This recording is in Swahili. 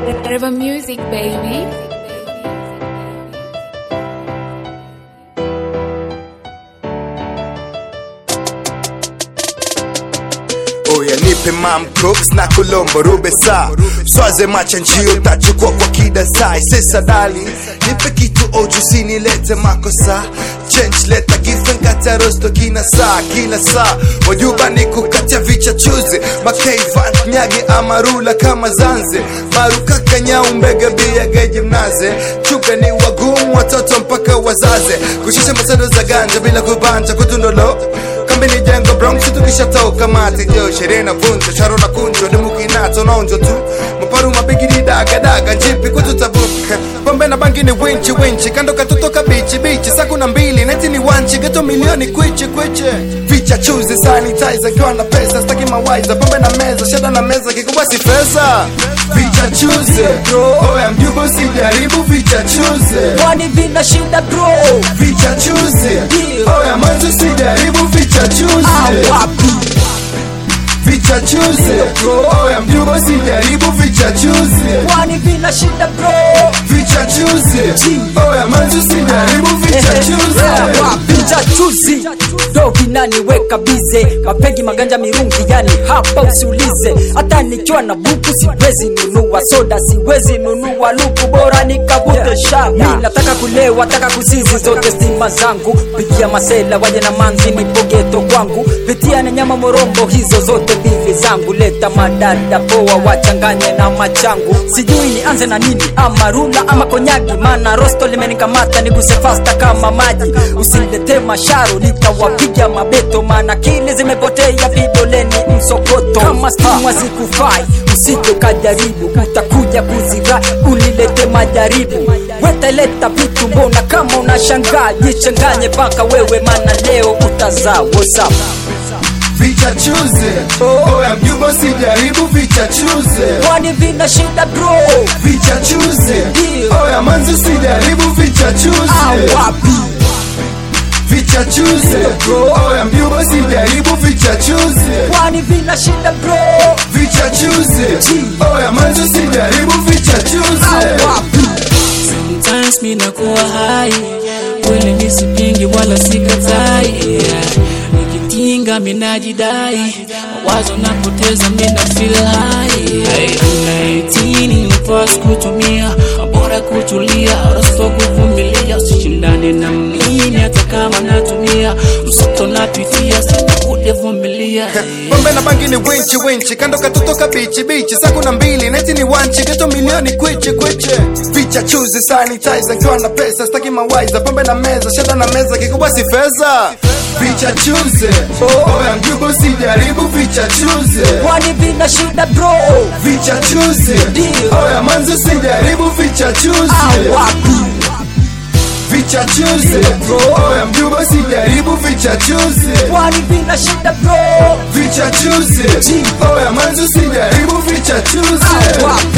River Music, baby. Oya nipe mam cooks na kulombo rube saa swaze macha njio tachukua kwa kidasai sesa dali nipe kitu ojusi nilete makosa change leta gifen kata rosto kina saa kila saa wajuba ni kukatia vicha chuzi makeivan nyagi amarula kama zanze maruka kanyau mbega bia geji mnaze chuga ni wagumu watoto mpaka wazaze kushusha masado za ganja bila kubanja kutundolo kambi ni jengo bronx tukishatoka mati jo sherehe na vunjo sharo na kunjo dimukinato nonjo tu maparu mabigiri daga daga njipi kututabuka pombe na bangi ni winchi winchi kando katutoka bichi bichi saa kuna mbili neti ni wanchi geto milioni kwichi kwichi vicha chuzi sanitizer kiwa na pesa staki mawaiza pombe na meza shada na meza kikubwa si pesa vicha chuzi oya mjubo sijaribu vicha chuzi kwani vina shida bro vicha chuzi oya manzo sijaribu vicha chuzi awapi vicha chuzi oya mjubo sijaribu vicha chuzi kwani vina shida bro vicha chuzi oya manzo sijaribu vicha chuzi picha chuzi ndo vinaniweka bize mapegi maganja mirungi yani hapa usiulize hata nikiwa na buku siwezi nunua soda siwezi nunua luku bora nikavute shaba mi nataka kulewa taka kusizi zote stima zangu pigia masela waje na manzi nipogeto kwangu pitia na nyama morombo hizo zote mbili zangu leta madada poa wachanganye na machangu sijui nianze na nini ama rula ama konyagi mana rosto limenikamata niguse fasta kama maji usilete masharu nitawapiga mabeto mana kili zimepotea vidoleni msokoto kama stima zikufai usije kajaribu utakuja kuzira unilete majaribu weteleta vitu mbona kama unashangaa jichanganye paka wewe mana leo utazaa whatsapp vicha chuzi oya mjubo sijaribu vicha chuzi kwani vina shida bro vicha chuzi oya manzo sijaribu vicha chuzi awapi vicha chuzi oya mjubo sijaribu vicha chuzi kwani vina shida bro vicha chuzi oya manzo sijaribu vicha chuzi awapi Sometimes mi nakuwa hai kweli nisipingi wala sikatai yeah. Nikitinga mi najidai mawazo napoteza mi na feel high hey, 19 nafasi kutumia bora kutulia rosto kuvumilia usishindane na mimi hata kama natumia msoto napitia sina kudevumilia pombe na bangi ni winchi winchi kando katutoka bichi bichi saa kuna mbili neti ni wanchi geto milioni kwichi kwichi vicha chuzi sanitizer nkiwa na pesa staki mawaiza pombe na meza shada na meza kikubwa si feza vicha chuzi oya mjubo sijaribu vicha chuzi kwani vina shida bro vicha chuzi oya manzo sijaribu vicha chuzi awapi vicha chuzi oya mjubo sijaribu vicha chuzi kwani vina shida bro vicha chuzi oya manzo sijaribu vicha chuzi awapi